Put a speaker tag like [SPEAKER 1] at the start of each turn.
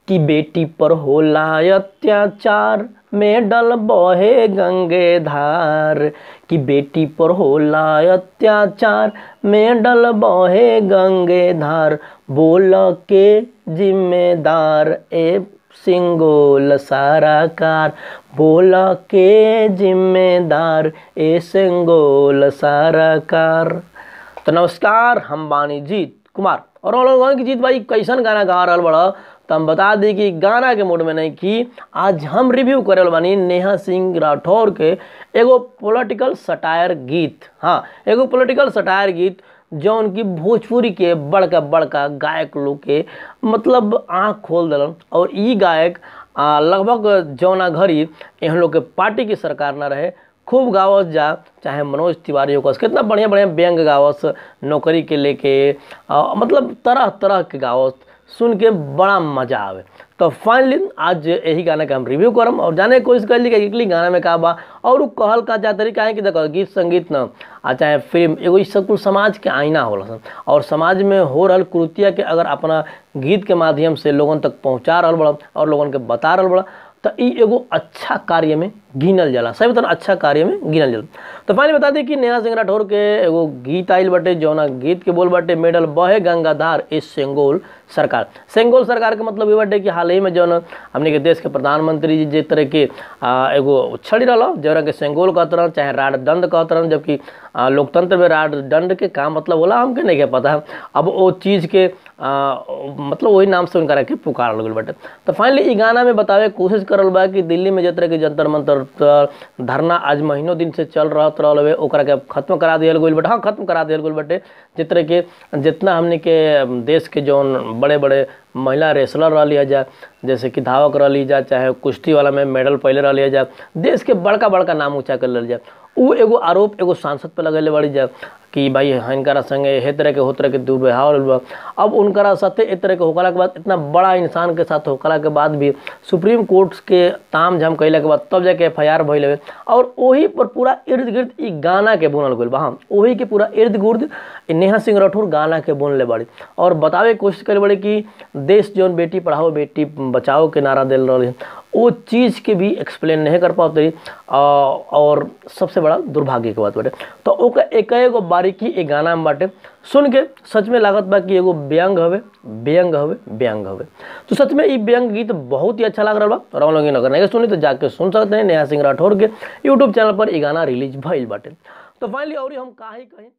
[SPEAKER 1] कि बेटी पर होला अत्याचार में डल बहे गंगे धार कि बेटी पर होला अत्याचार में डल बहे गंगे धार बोल के जिम्मेदार ए सिंगोल सारा कार बोल के जिम्मेदार ए सिंगोल सारा कार तो नमस्कार हम बानी जीत कुमार और हम लोग की जीत भाई कैसन गाना गा रहा बड़ा तो हम बता दी कि गाना के मोड में नहीं कि आज हम रिव्यू करे वाला बानी नेहा सिंह राठौर के एगो पॉलिटिकल सटायर गीत हाँ एगो पॉलिटिकल सटायर गीत जौन की भोजपुरी के बड़का बड़का गायक लोग के मतलब आँख खोल दिलन और ई गायक आ, लगभग जौना घड़ी यहाँ लोग के पार्टी की सरकार ना रहे खूब गावस जा चाहे मनोज तिवारी हो कितना बढ़िया बढ़िया व्यंग गावस नौकरी के लेके आ, मतलब तरह तरह के गावस सुन के बड़ा मजा आवे तो फाइनली आज यही गाना के हम रिव्यू करम और जाने की कोशिश कर ली कि गाना में का बा और उ कहल का जा तरीका है कि देखो गीत संगीत न आ चाहे फिल्म एगो सब कुल समाज के आईना होला और समाज में हो रहल कृतिया के अगर अपना गीत के माध्यम से लोगन तक पहुँचा रहल बड़ा और लोगन के बता रहल बड़ा तो ई एगो अच्छा कार्य में गिनल जाला सही बता अच्छा कार्य में गिनल जाला तो फाइनली बता दी कि नेहा सिंह राठौर के एगो गीत आइल बटे जौना गीत के बोल बटे मेडल बहे गंगाधार इस सेंगोल सरकार सेंगोल सरकार के मतलब ये बटे कि हाल ही में जौन हमने के देश के प्रधानमंत्री जी जे तरह के आ, एगो छड़ी रहा जौरा के सेंगोल कहत रहन चाहे राड दंड कहत रहन जबकि आ, लोकतंत्र में राड दंड के का मतलब होला हमके नहीं के पता अब वो चीज़ के आ, मतलब वही नाम से उनका के पुकार लगल बटे तो फाइनली ई गाना में बतावे कोशिश करल बा कि दिल्ली में जिस तरह के जंतर मंतर धरना आज महीनों दिन से चल रहा रहल हवे ओकरा के खत्म करा दियल गइल बटे हाँ खत्म करा दियल गइल बटे जिस तरह के जितना हमने के देश के जौन बड़े बड़े महिला रेसलर रह लिया जा जैसे कि धावक रह ली जा चाहे कुश्ती वाला में मेडल पहले रह लिया जा देश के बड़का बड़का नाम ऊँचा कर लिया जा उ एगो आरोप एगो सांसद पे लगेले बड़ी जा कि भाई हिनकरा संगे हे तरह के हो तरह के दुर्व्यवहार बा अब उनकरा साथे ए तरह के होकला के बाद इतना बड़ा इंसान के साथ होकला के बाद भी सुप्रीम कोर्ट के ताम झाम कैला के बाद तब जाके एफ आई आर भइल हवे और वही पर पूरा इर्द गिर्द ई गाना के बुनल गइल बा हाँ वही के पूरा इर्द गिर्द नेहा सिंह राठौर गाना के बुनले बड़ी और बतावे के कोशिश करे बड़ी कि देश जौन बेटी पढ़ाओ बेटी बचाओ के नारा दिल रही वो चीज़ के भी एक्सप्लेन नहीं कर पाते और सबसे बड़ा दुर्भाग्य के बात बाटे तो ओकर एक एगो बारीकी एक गाना में बाटे सुन के सच में लागत बा कि एगो व्यंग हवे व्यंग हवे व्यंग हवे तो सच में ये व्यंग गीत बहुत ही अच्छा लग रहा बा और हम लोग अगर नहीं सुनी तो जाके सुन सकते हैं नेहा सिंह राठौर के यूट्यूब चैनल पर ये गाना रिलीज भइल बाटे तो फाइनली और हम का ही कहीं